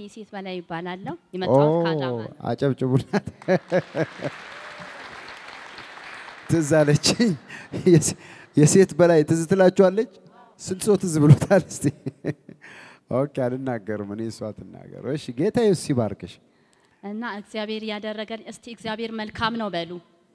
ሴት በላይ ይባላለሁ። የመጣሁት ከአዳማ ነው። አጨብጭቡላት። ትዝ አለችኝ። የሴ- የሴት በላይ ትዝ ትላችኋለች። ስንት ሰው ትዝ ብሎታል? እስቲ ኦኬ፣ አልናገርም እኔ እሷ ትናገር። እሺ፣ ጌታ ኢየሱስ ይባርክሽ። እና እግዚአብሔር ያደረገን እስቲ እግዚአብሔር መልካም ነው በሉ።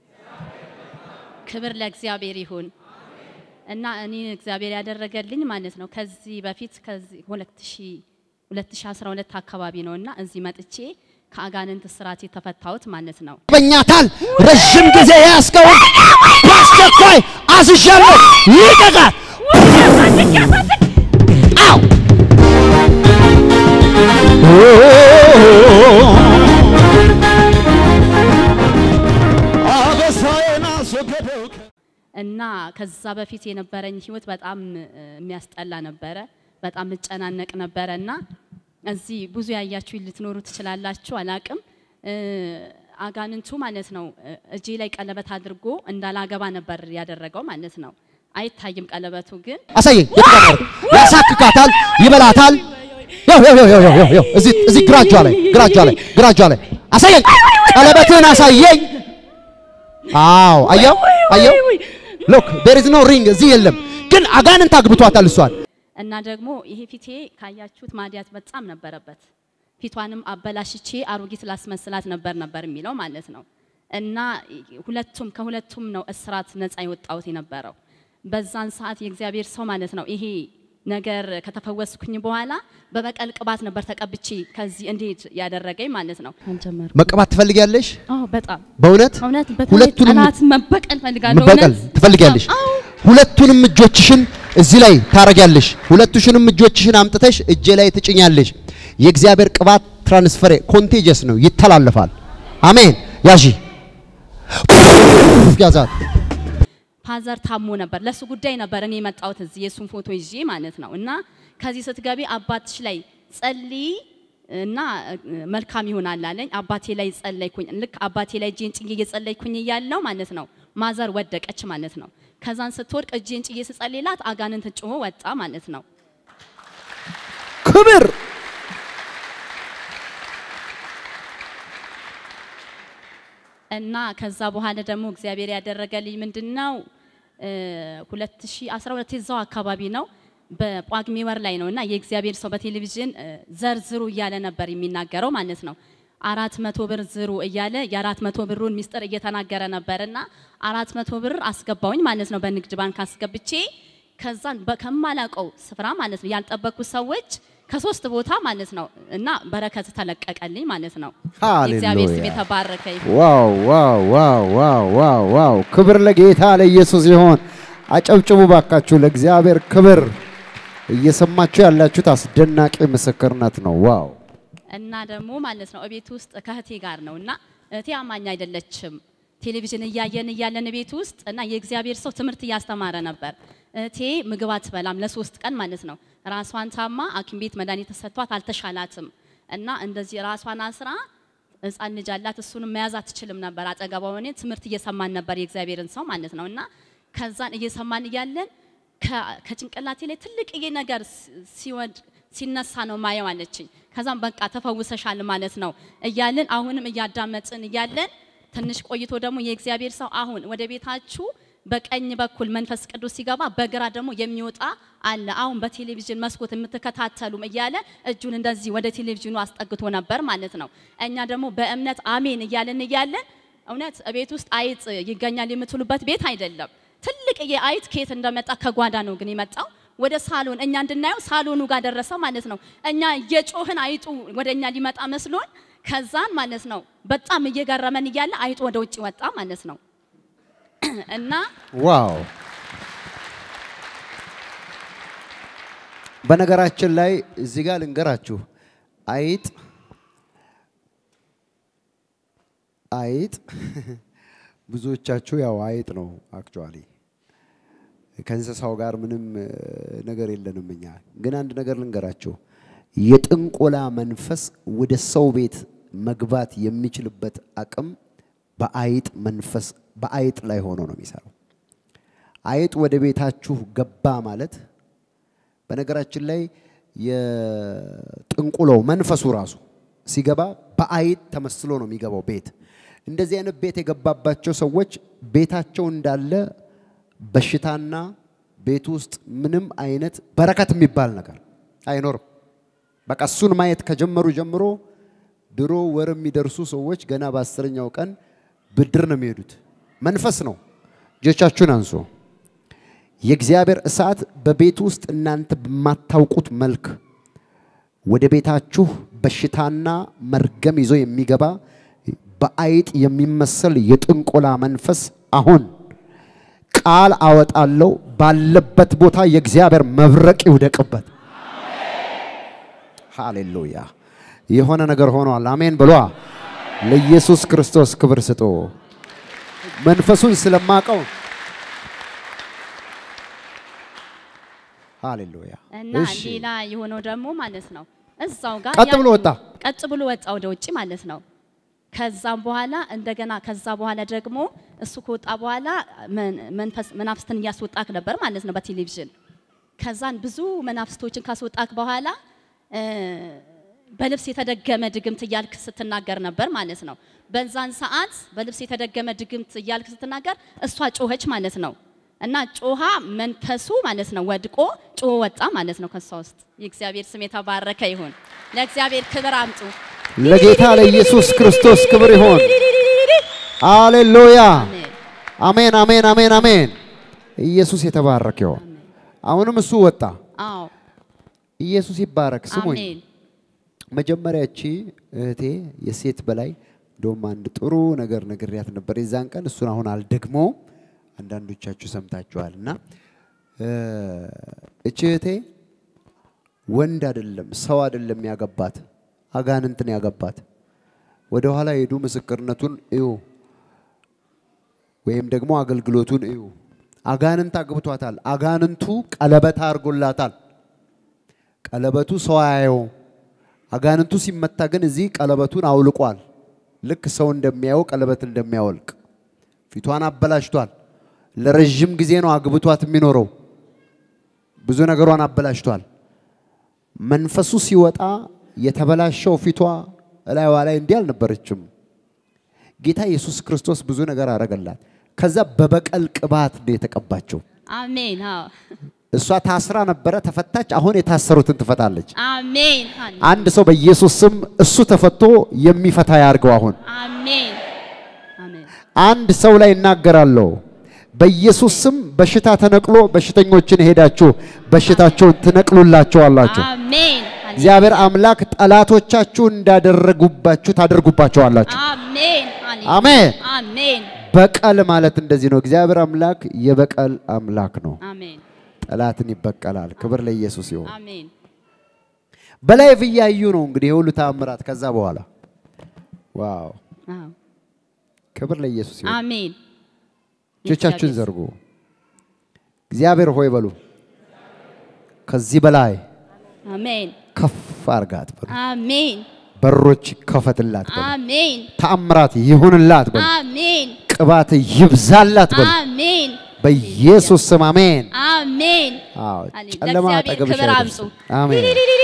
ክብር ለእግዚአብሔር ይሁን። እና እኔ እግዚአብሔር ያደረገልኝ ማለት ነው ከዚህ በፊት ከዚህ 2000 2012 አካባቢ ነው እና እዚህ መጥቼ ከአጋንንት ስርዓት የተፈታሁት ማለት ነው። በኛታል ረዥም ጊዜ ያስከውን በአስቸኳይ አዝዣለሁ። ይቀቃል። አው አበሳዬን አስወገደው። እና ከዛ በፊት የነበረኝ ህይወት በጣም እ፣ የሚያስጠላ ነበረ። በጣም እጨናነቅ ነበረ እና እዚህ ብዙ ያያችሁ ልትኖሩ ትችላላችሁ፣ አላቅም። እ፣ አጋንንቱ ማለት ነው እ፣ እጄ ላይ ቀለበት አድርጎ እንዳላገባ ነበር ያደረገው ማለት ነው። አይታይም ቀለበቱ ግን አሳየኝ። የተቀመረ ያሳክካታል፣ ይበላታል። ያው ያው ያው ያው ያው ያው እዚህ እዚህ ግራ እጇ ላይ ግራ እጇ ላይ ግራ እጇ ላይ አሳየኝ። ቀለበትህን አሳየኝ። አዎ አየው አየው። ሎክ ዴር ኢዝ ኖ ሪንግ እዚህ የለም፣ ግን አጋንንት አግብቷታል እሷን። እና ደግሞ ይሄ ፊቴ ካያችሁት ማዲያት በጣም ነበረበት። ፊቷንም አበላሽቼ አሮጊት ላስመስላት ነበር ነበር የሚለው ማለት ነው። እና ሁለቱም ከሁለቱም ነው እስራት ነፃ የወጣሁት የነበረው በዛን ሰዓት የእግዚአብሔር ሰው ማለት ነው። ይሄ ነገር ከተፈወስኩኝ በኋላ በበቀል ቅባት ነበር ተቀብቼ ከዚህ እንዴት ያደረገኝ ማለት ነው። አልጀመርኩም። መቀባት ትፈልጊያለሽ? አዎ በጣም በእውነት እውነት በተለይ ሁለቱንም ጠላት መበቀል ፈልጋለሁ። መበቀል እውነት ትፈልጊያለሽ? አዎ ሁለቱንም እጆችሽን እዚህ ላይ ታረጊያለሽ። ሁለቱሽንም እጆችሽን አምጥተሽ እጄ ላይ ትጭኛለሽ። የእግዚአብሔር ቅባት ትራንስፈር ኮንቴጀስ ነው፣ ይተላለፋል። አሜን። ያዢ ያዛት። ፋዘር ታሞ ነበር። ለሱ ጉዳይ ነበር እኔ የመጣሁት እዚህ የሱን ፎቶ ይዤ ማለት ነው። እና ከዚህ ስትገቢ አባትሽ ላይ ጸልይ እና እ፣ መልካም ይሆናል አለኝ። አባቴ ላይ ጸለይኩኝ። ልክ አባቴ ላይ እጄን ጭዬ እየጸለይኩኝ እያለው ማለት ነው ማዘር ወደቀች ማለት ነው። ከዛን ስትወድቅ እጄን ጭዬ ስጸልይላት አጋንንት ጮሆ ወጣ ማለት ነው። ክብር እና ከዛ በኋላ ደግሞ እግዚአብሔር ያደረገልኝ ምንድነው? እ 2012 እዛው አካባቢ ነው በጳጉሜ ወር ላይ ነው እና የእግዚአብሔር ሰው በቴሌቪዥን እ ዘርዝሩ እያለ ነበር የሚናገረው ማለት ነው። አራት መቶ ብር ዝሩ እያለ የአራት መቶ ብሩን ሚስጥር እየተናገረ ነበር እና አራት መቶ ብር አስገባውኝ ማለት ነው በንግድ ባንክ አስገብቼ ከዛን በ- ከማላውቀው ስፍራ ማለት ነው ያልጠበቅኩት ሰዎች ከሶስት ቦታ ማለት ነው እና በረከት ተለቀቀልኝ ማለት ነው። የእግዚአብሔር ስም ሃሌሉያ። የተባረከ ይሁን። ዋው ዋው ዋው ዋው ዋው ዋው! ክብር ለጌታ ለኢየሱስ ይሆን። አጨብጭቡ ባካችሁ ለእግዚአብሔር ክብር። እየሰማችሁ ያላችሁት አስደናቂ ምስክርነት ነው። ዋው! እና ደግሞ ማለት ነው እቤት ውስጥ ከእህቴ ጋር ነው እና እህቴ አማኝ አይደለችም። ቴሌቪዥን እያየን እያለን ቤት ውስጥ እና የእግዚአብሔር ሰው ትምህርት እያስተማረ ነበር። እህቴ ምግብ አትበላም ለሶስት ቀን ማለት ነው። ራሷን ታማ ሐኪም ቤት መድኃኒት ተሰጥቷት አልተሻላትም እና እንደዚህ ራሷን አስራ ህፃን ልጅ አላት። እሱንም መያዝ አትችልም ነበር። አጠገቧ ሆኜ ትምህርት እየሰማን ነበር የእግዚአብሔርን ሰው ማለት ነው እና ከዛን እየሰማን እያለን ከ- ከጭንቅላቴ ላይ ትልቅዬ ነገር ሲ- ሲወድ ሲነሳ ነው ማየው አለችኝ። ከዛም በቃ ተፈውሰሻል ማለት ነው እያለን አሁንም እያዳመጥን እያለን ትንሽ ቆይቶ ደግሞ የእግዚአብሔር ሰው አሁን ወደ ቤታችሁ በቀኝ በኩል መንፈስ ቅዱስ ሲገባ በግራ ደግሞ የሚወጣ አለ። አሁን በቴሌቪዥን መስኮት የምትከታተሉም እያለ እጁን እንደዚህ ወደ ቴሌቪዥኑ አስጠግቶ ነበር ማለት ነው። እኛ ደግሞ በእምነት አሜን እያለን እያለን እውነት ቤት ውስጥ አይጥ ይገኛል የምትሉበት ቤት አይደለም። ትልቅዬ አይጥ ከየት እንደመጣ ከጓዳ ነው ግን የመጣው ወደ ሳሎን እኛ እንድናየው ሳሎኑ ጋር ደረሰ ማለት ነው። እኛ እየጮህን አይጡ ወደ እኛ ሊመጣ መስሎን ከዛን ማለት ነው በጣም እየገረመን እያለ አይጡ ወደ ውጭ ወጣ ማለት ነው እና ዋው! በነገራችን ላይ እዚህ ጋር ልንገራችሁ፣ አይጥ አይጥ ብዙዎቻችሁ ያው አይጥ ነው አክቹአሊ ከእንስሳው ጋር ምንም እ, ነገር የለንም እኛ። ግን አንድ ነገር ልንገራችሁ፣ የጥንቆላ መንፈስ ወደ ሰው ቤት መግባት የሚችልበት አቅም በአይጥ መንፈስ በአይጥ ላይ ሆኖ ነው የሚሰራው። አይጥ ወደ ቤታችሁ ገባ ማለት በነገራችን ላይ የጥንቁለው መንፈሱ ራሱ ሲገባ በአይጥ ተመስሎ ነው የሚገባው ቤት። እንደዚህ አይነት ቤት የገባባቸው ሰዎች ቤታቸው እንዳለ በሽታና ቤት ውስጥ ምንም አይነት በረከት የሚባል ነገር አይኖርም። በቃ እሱን ማየት ከጀመሩ ጀምሮ ድሮ ወር የሚደርሱ ሰዎች ገና በአስረኛው ቀን ብድር ነው የሚሄዱት። መንፈስ ነው። እጆቻችሁን አንሱ። የእግዚአብሔር እሳት በቤት ውስጥ እናንተ በማታውቁት መልክ ወደ ቤታችሁ በሽታና መርገም ይዞ የሚገባ በአይጥ የሚመሰል የጥንቆላ መንፈስ አሁን ቃል አወጣለሁ። ባለበት ቦታ የእግዚአብሔር መብረቅ ይውደቅበት። ሃሌሉያ! የሆነ ነገር ሆኗል። አሜን ብሏ። ለኢየሱስ ክርስቶስ ክብር ስጡ። መንፈሱን ስለማቀው ሃሌሉያ። እና እሺ ሌላ የሆነው ደግሞ ማለት ነው እዛው ጋር ቀጥ ያ- ብሎ ወጣ። ቀጥ ብሎ ወጣ ወደ ውጭ ማለት ነው። ከዛም በኋላ እንደገና ከዛ በኋላ ደግሞ እሱ ከወጣ በኋላ መን- መንፈስ መናፍስትን እያስወጣክ ነበር ማለት ነው በቴሌቪዥን። ከዛን ብዙ መናፍስቶችን ካስወጣክ በኋላ እ፣ በልብስ የተደገመ ድግምት እያልክ ስትናገር ነበር ማለት ነው። በዛን ሰዓት በልብስ የተደገመ ድግምት እያልክ ስትናገር እሷ ጮኸች ማለት ነው። እና ጮሃ መንፈሱ ማለት ነው ወድቆ ጮሆ ወጣ ማለት ነው ከሷ ውስጥ። የእግዚአብሔር ስም የተባረከ ይሁን። ለእግዚአብሔር ክብር አምጡ። ለጌታ ለኢየሱስ ክርስቶስ ክብር ይሆን። ሃሌሉያ። አሜን። አሜን፣ አሜን፣ አሜን፣ አሜን። ኢየሱስ የተባረከ ይሆን። አሁንም እሱ ወጣ። አዎ ኢየሱስ ይባረክ። ስሙኝ አሜን። መጀመሪያ እቺ እህቴ የሴት በላይ እንደውም አንድ ጥሩ ነገር ነግሬያት ነበር የዛን ቀን። እሱን አሁን አልደግሞ አንዳንዶቻችሁ ሰምታችኋል። እና እ፣ እቺ እህቴ ወንድ አይደለም ሰው አይደለም ያገባት፣ አጋንንትን ያገባት። ወደ ኋላ ሄዱ፣ ምስክርነቱን እዩ፣ ወይም ደግሞ አገልግሎቱን እዩ። አጋንንት አግብቷታል። አጋንንቱ ቀለበት አድርጎላታል። ቀለበቱ ሰው አያየው። አጋንንቱ ሲመታ ግን እዚህ ቀለበቱን አውልቋል። ልክ ሰው እንደሚያየው ቀለበት እንደሚያወልቅ ፊቷን አበላሽቷል። ለረዥም ጊዜ ነው አግብቷት የሚኖረው። ብዙ ነገሯን አበላሽቷል። መንፈሱ ሲወጣ የተበላሸው ፊቷ እላይዋ ላይ እንዲህ አልነበረችም። ጌታ ኢየሱስ ክርስቶስ ብዙ ነገር አረገላት። ከዛ በበቀል ቅባት ነው የተቀባቸው። አሜን። አዎ እሷ ታስራ ነበረ፣ ተፈታች። አሁን የታሰሩትን ትፈታለች። አሜን። አንድ ሰው በኢየሱስ ስም እሱ ተፈቶ የሚፈታ ያርገው። አሁን አሜን። አሜን። አንድ ሰው ላይ እናገራለሁ። በኢየሱስ ስም በሽታ ተነቅሎ በሽተኞችን ሄዳችሁ በሽታቸውን ትነቅሉላቸዋላችሁ። አሜን። እግዚአብሔር አምላክ ጠላቶቻችሁ እንዳደረጉባችሁ ታደርጉባቸዋላችሁ። አሜን። አሜን። አሜን። በቀል ማለት እንደዚህ ነው። እግዚአብሔር አምላክ የበቀል አምላክ ነው። አሜን። ጠላትን ይበቀላል። ክብር ለኢየሱስ ይሁን። አሜን። በላይቭ እያዩ ነው እንግዲህ የሁሉ ተአምራት ከዛ በኋላ ዋው! አዎ። ክብር ለኢየሱስ ይሁን። አሜን። እጆቻችሁን ዘርጉ። እግዚአብሔር ሆይ በሉ። ከዚህ በላይ አሜን። ከፍ አርጋት በሉ። አሜን። በሮች ይከፈትላት በሉ። አሜን። ተአምራት ይሁንላት በሉ። አሜን። ቅባት ይብዛላት በሉ። አሜን። በኢየሱስ ስም አሜን። አሜን። አዎ አሌ- ጨለማ ለእግዚአብሔር አጠገብሽ ክብር አይደርስም። አምጡ። አሜን።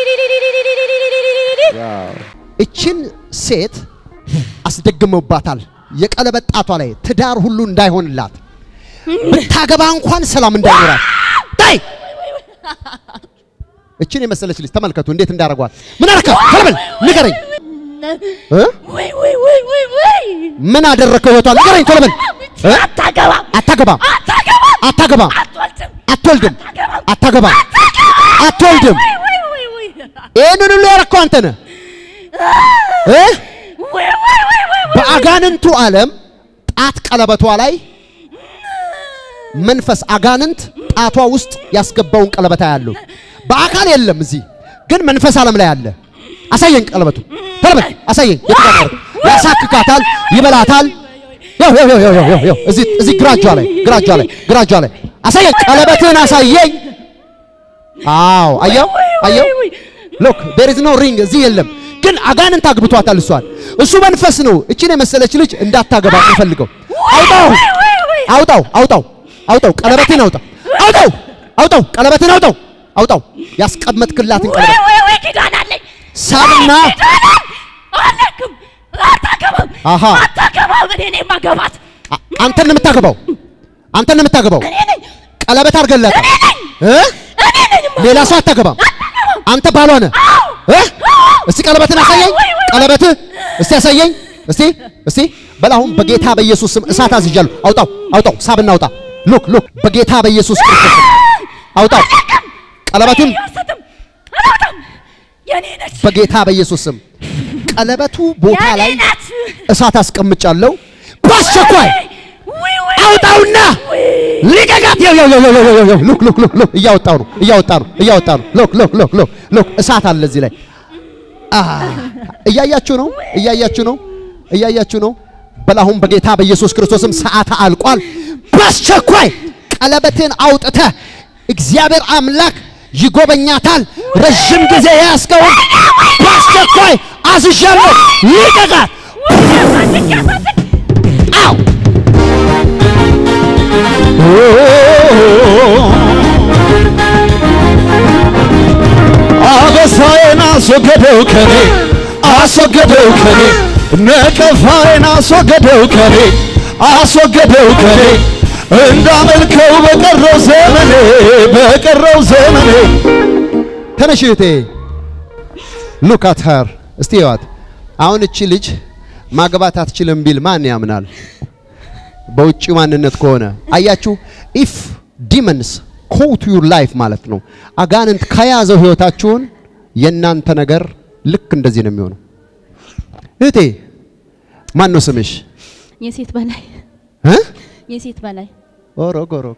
ዋው! እችን ሴት አስደግመውባታል። የቀለበት ጣቷ ላይ ትዳር ሁሉ እንዳይሆንላት ብታገባ እንኳን ሰላም እንዳይኖራት ታይ እችን የመሰለች ልጅ ተመልከቱ እንዴት እንዳረጓት። ምን አረካት? ከለበል ንገረኝ እ? ወይ ወይ ወይ ወይ ወይ ምን አደረከው? ህይወቷን ንገረኝ ቶሎ በል እ? አታገባም አታገባም አታገባም አትወልድም አትወልድም አታገባም አትወልድም። ወይ ወይ ወይ ይህንን ሁሉ ያረከው አንተ ነህ እ? ወይ ወይ ወይ ወይ በአጋንንቱ ዓለም ጣት ቀለበቷ ላይ መንፈስ አጋንንት ጣቷ ውስጥ ያስገባውን ቀለበታ ያለው በአካል የለም። እዚህ ግን መንፈስ ዓለም ላይ አለ። አሳየኝ ቀለበቱ ተለበት አሳየኝ። የተቀመረ ያሳክካታል፣ ይበላታል። ያው ያው ያው ያው ያው ያው እዚህ እዚህ ግራ እጇ ላይ ግራ እጇ ላይ ግራ እጇ ላይ አሳየኝ፣ ቀለበትህን አሳየኝ። አዎ አየው አየው ሎክ ዴር ኢዝ ኖ ሪንግ እዚህ የለም። ግን አጋንንት አግብቷታል እሷን። እሱ መንፈስ ነው እችን የመሰለች ልጅ እንዳታገባ የሚፈልገው። አውጣው አውጣው አውጣው አውጣው ቀለበትን አውጣ አውጣው አውጣው ቀለበትን አውጣው አውጣው። ያስቀመጥክላትን ወይ ቀለበት ወይ ወይ ኪዳን አለኝ ሳብና ኪዳን አለክም አታገባም አሃ። አታገባም እኔ ነኝ ማገባት አ- አንተን ነው የምታገባው። አንተን ነው የምታገባው። እኔ ነኝ ቀለበት አድርገላት እኔ ነኝ እ እኔ ነኝ ሌላ ሰው አታገባም። አንተ ባሏ ነህ እ እስቲ ቀለበትን አሳየኝ። ቀለበትህ እስቲ አሳየኝ። እስቲ እስቲ በላሁን በጌታ በኢየሱስ ስም እሳት አዝዣለሁ። አውጣው አውጣው፣ ሳብና አውጣ። ሉክ ሉክ፣ በጌታ በኢየሱስ ክርስቶስ ስም አውጣው ቀለበቱን አልሰጥም አላውቅም የኔ ነች በጌታ በኢየሱስ ስም ቀለበቱ ቦታ የኔ ላይ ናት እሳት አስቀምጫለሁ። በአስቸኳይ ወይ ወይ አውጣውና ልቀቃት። ያው ያው ያው ያው ያው ያው ሉክ ሉክ ሉክ ሉክ እያወጣው ነው እያወጣ ነው እያወጣ ነው። ሉክ ሉክ ሉክ ሉክ ሉክ እሳት አለ እዚህ ላይ አ እያያችሁ ነው እያያችሁ ነው እያያችሁ ነው። በላሁን በጌታ በኢየሱስ ክርስቶስም ሰዓት አልቋል። በአስቸኳይ ቀለበትን አውጥተህ እግዚአብሔር አምላክ ይጎበኛታል። ረዥም ጊዜ የያዝከውን በአስቸኳይ አዝዣለሁ። ልቀቃት። አው አበሳዬን አስወገደው ከኔ አስወገደው ከኔ ነቀፋዬን አስወገደው ከኔ አስወገደው ከኔ እንዳመልከው በቀረው ዘመኔ በቀረው ዘመኔ ተነሽ እህቴ ሉክ አት ሀር እስቲ ይዋት አሁን እቺ ልጅ ማግባት አትችልም ቢል ማን ያምናል? በውጭ ማንነት ከሆነ አያችሁ፣ ኢፍ ዲመንስ ኮው ቱ ዩር ላይፍ ማለት ነው። አጋንንት ከያዘው ህይወታችሁን የእናንተ ነገር ልክ እንደዚህ ነው የሚሆነው። እህቴ ማን ነው ስምሽ? የሴት በላይ እ? የሴት በላይ ኦሮግ ኦሮግ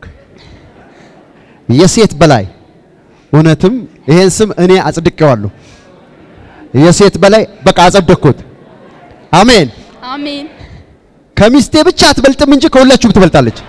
የሴት በላይ እውነትም ይሄን ስም እኔ አጽድቄዋለሁ። የሴት በላይ በቃ አጸደቅኩት። አሜን። አሜን ከሚስቴ ብቻ አትበልጥም እንጂ ከሁላችሁም ትበልጣለች።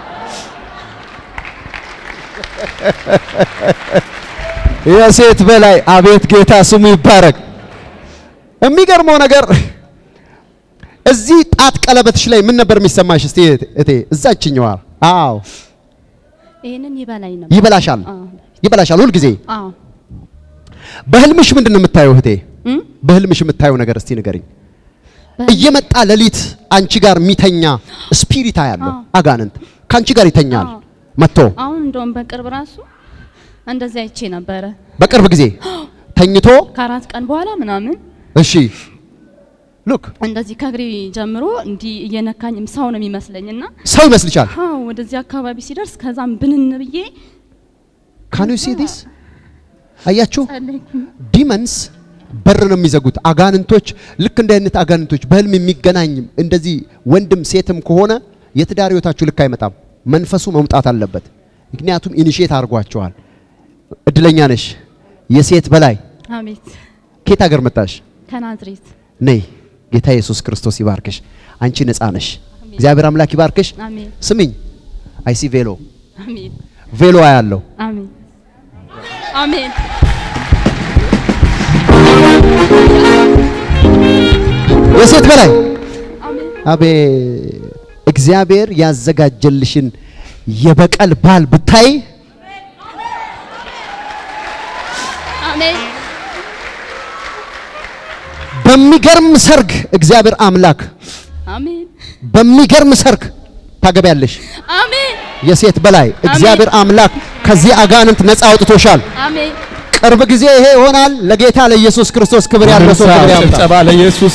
የሴት በላይ አቤት ጌታ ስሙ ይባረክ። የሚገርመው ነገር እዚህ ጣት ቀለበትሽ ላይ ምን ነበር የሚሰማሽ? እስቲ እቴ እዛችኛዋ። አዎ ይሄንን ይበላኝ ነበር ይበላሻል፣ አዎ ይበላሻል ሁልጊዜ። አዎ በህልምሽ ምንድን ነው የምታየው እህቴ? እም? በህልምሽ የምታየው ነገር እስቲ ንገሪኝ። እየመጣ ሌሊት አንቺ ጋር የሚተኛ ስፒሪት ያለው አዎ። አጋንንት ከአንቺ ጋር ይተኛል አዎ። መጥቶ አሁን እንደውም በቅርብ ራሱ እንደዚህ አይቼ ነበረ በቅርብ ጊዜ ተኝቶ ከአራት ቀን በኋላ ምናምን እሺ ሉክ እንደዚህ ከእግሬ ጀምሮ እንዲህ እየነካኝም ሰው ነው የሚመስለኝ እና ሰው ይመስልሻል? አዎ ወደዚህ አካባቢ ሲደርስ ከዛም ብንን ብዬ ካን ዩ ሲ ዲስ አያችሁ ጸለይኩኝ። ዲመንስ በር ነው የሚዘጉት። አጋንንቶች ልክ እንደ አይነት አጋንንቶች በህልም የሚገናኝ እንደዚህ ወንድም ሴትም ከሆነ የትዳር ህይወታችሁ ልክ አይመጣም። መንፈሱ መውጣት አለበት። ምክንያቱም ኢኒሼት አድርጓቸዋል። እድለኛ ነሽ። የሴት በላይ አቤት ከየት ሀገር መጣሽ? ከናዝሬት ነይ። ጌታ ኢየሱስ ክርስቶስ ይባርክሽ። አንቺ ነፃ ነሽ። እግዚአብሔር አምላክ ይባርክሽ። አሜን ስሚኝ፣ አይሲ ቬሎ አሜን ቬሎ አያለው አሜን አሜን የሴት በላይ አሜን አቤ እግዚአብሔር ያዘጋጀልሽን የበቀል ባል ብታይ አሜን በሚገርም ሰርግ እግዚአብሔር አምላክ አሜን በሚገርም ሰርግ ታገቢያለሽ። አሜን የሴት በላይ እግዚአብሔር አምላክ ከዚህ አጋንንት ነፃ አውጥቶሻል። አሜን ቅርብ ጊዜ ይሄ ይሆናል። ለጌታ ለኢየሱስ ክርስቶስ ክብር ያለው ሰው ክብር ያምጣ። ጭብጨባ ለኢየሱስ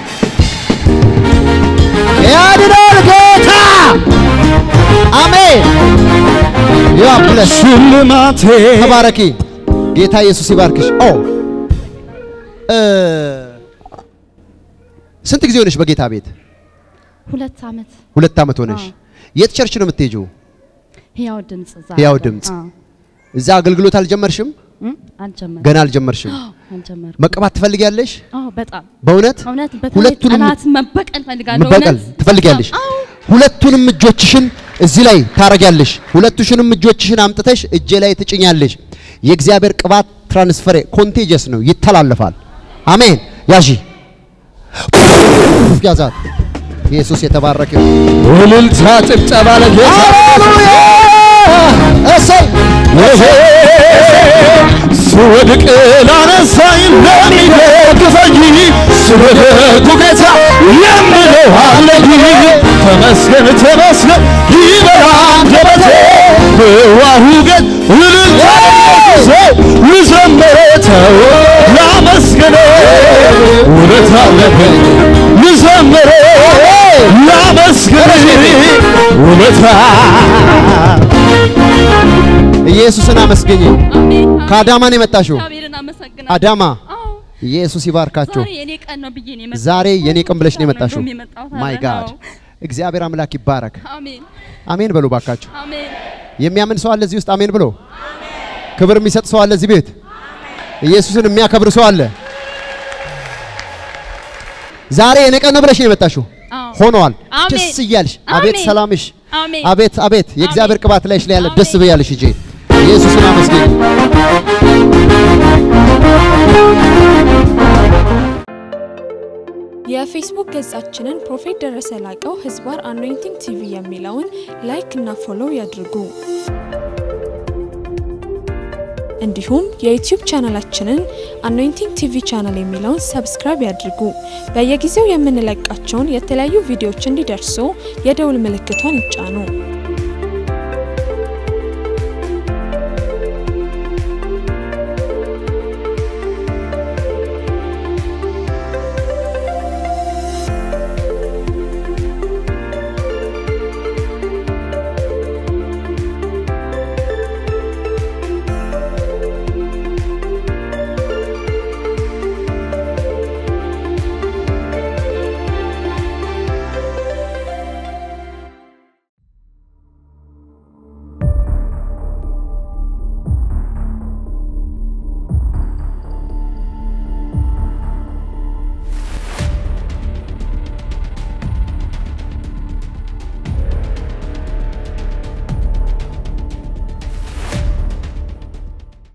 ያድናል ጌታ። አሜን። ያብለሽ ሽልማቴ ተባረኪ። ጌታ ኢየሱስ ይባርክሽ። ኦ እ ስንት ጊዜ ሆነሽ በጌታ ቤት? ሁለት ዓመት ሁለት ዓመት ሆነሽ። አዎ። የት ቸርች ነው የምትሄጂው? ህያው ድምጽ እዛ ሕያው አለ። ድምጽ። አዎ። እዛ አገልግሎት አልጀመርሽም? እም? አልጀመርኩም ገና አልጀመርሽም። አልጀመርኩም መቀባት ትፈልጊያለሽ? አዎ በጣም በእውነት እውነት በተለይ ሁለቱንም ጠላት መበቀል ፈልጋለሁ መበቀል እውነት ትፈልጊያለሽ? አዎ ሁለቱንም እጆችሽን እዚህ ላይ ታረጊያለሽ። ሁለቱሽንም እጆችሽን አምጥተሽ እጄ ላይ ትጭኛለሽ። የእግዚአብሔር ቅባት ትራንስፈር ኮንቴጀስ ነው፣ ይተላለፋል። አሜን። ያዢ ያዛት። ኢየሱስ የተባረከ ይሁን። እልልታ ጭብጨባ ለጌታ ሃሌሉያ እሰይ ስወድቅ ላነሳኝ ለሚደግፈኝ ስለ ደጉ ጌታ የምለው አለኝ ተመስገን ተመስገን ይበል አንደበቴ በዋሁ ግን እልልታ ልዘምረው ላመስግን ውለት አለብኝ ልዘምረው ላመስግን ውለታ ኢየሱስን አመስግኝ። አሜን። ከአዳማ ነው የመጣሽው? እግዚአብሔርን አመሰግናለሁ። አዳማ አዎ፣ ኢየሱስ ይባርካችሁ። ዛሬ የኔ ቀን ነው ብዬ ነው የመጣሁት። ዛሬ የኔ ቀን ብለሽ ነው የመጣሽው። እንደውም የመጣሁት ማይ አለ። ጋድ አዎ። እግዚአብሔር አምላክ ይባረክ። አሜን አሜን በሉ ባካችሁ። አሜን። የሚያምን ሰው አለ እዚህ ውስጥ አሜን ብሎ ክብር የሚሰጥ ሰው አለ እዚህ ቤት ኢየሱስን የሚያከብር ሰው አለ። ዛሬ የኔ ቀን ነው ብለሽ ነው የመጣሽው። አዎ። ሆኗል። አሜን። ደስ እያልሽ አቤት አሜን። ሰላምሽ አሜን። አቤት አቤት የእግዚአብሔር አሜን። ቅባት ላይሽ ላይ ያለ ደስ አሜን። ብያለሽ እጄ ኢየሱስን አመስግኝ። የፌስቡክ ገጻችንን ፕሮፌት ደረሰ ላቀው ህዝባር አኖይንቲንግ ቲቪ የሚለውን ላይክ እና ፎሎው ያድርጉ። እንዲሁም የዩቲዩብ ቻናላችንን አኖይንቲንግ ቲቪ ቻናል የሚለውን ሰብስክራይብ ያድርጉ። በየጊዜው የምንለቃቸውን የተለያዩ ቪዲዮዎች እንዲደርሱ የደውል ምልክቷን ይጫኑ።